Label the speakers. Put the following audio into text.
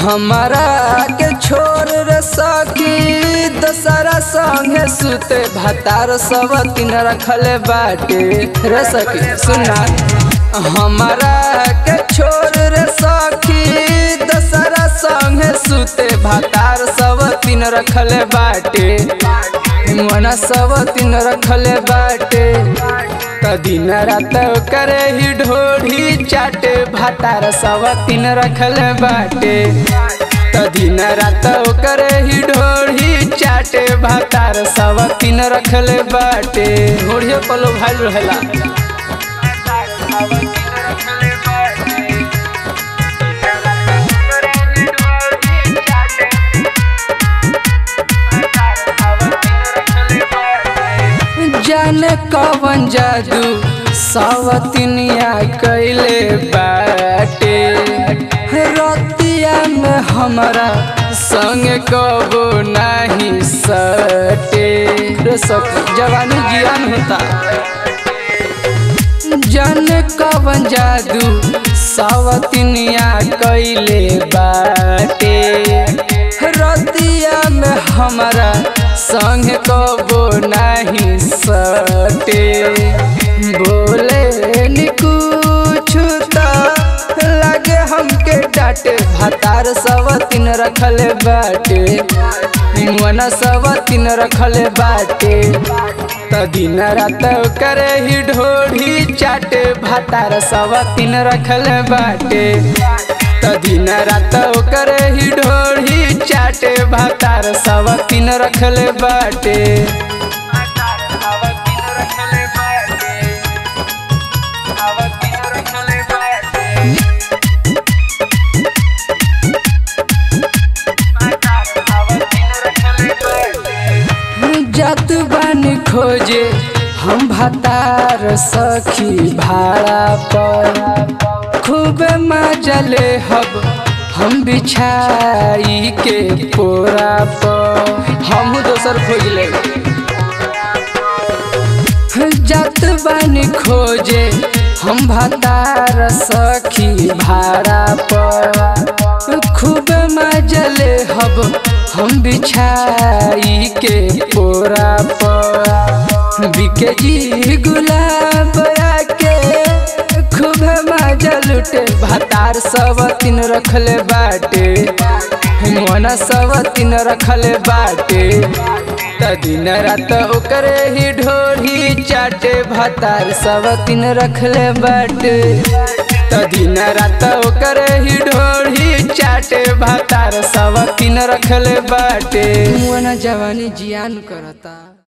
Speaker 1: हमारा के छोड़ रे सखी दशहरा संगे सुते भातार सब तीन रखले बाटे रे सखी सुना हमारा के छोड़ रे सखी दशहरा संगे सुते भातार सब तीन रखले बाटे मना सब तीन रखले बाटे त दिन रात करे ही ढोढ़ी चाटे भातार सब तीन रखले बाटे त दिन रात करे ही ढोढ़ी चाटे भातार सब तीन रखले बाटे ढोढ़ियो पलो भाई रहेला जाने कवन जादू सावतनिया कैले बाटे रतिया में हमारा संग कबो नहीं सटे रे सखी जवानी जियान होता जन कवन जादू सावतनिया कैले बाटे रतिया में हमारा संग कबो नहीं सटे बोले नी कुछ लगे हमके डांटे भातार सब तीन रखले बाटे मन सब तीन रखले बाटे त दिन रात करे ही ढोढ़ी चाटे भातार सब तीन रखले बाटे त दिन रात करे ही ढोढ़ी चाटे भातार सब तीन रखले बाटे जात बानी खोजे हम भतार सखी भाड़ा पर खूब मजले हब हम बिछाई के पोरा पर हम दोसर खोज ले जात बानी खोजे हम भतार सखी भाड़ा पर खूब मजले हब हम बिछाई के पोरा पर बिके जी गुलाब के खूब मजा लुटे भातार सब तीन रखले बाटे मोना सब तीन रखले बाटे त दिन रात ओकरे ही ढोढ़ी चाटे भातार सब तीन रखले बाटे त दिन रात ओकरे ही ढोढ़ी चाटे भातार सब तीन रखले बाटे मोना जवानी जियान करता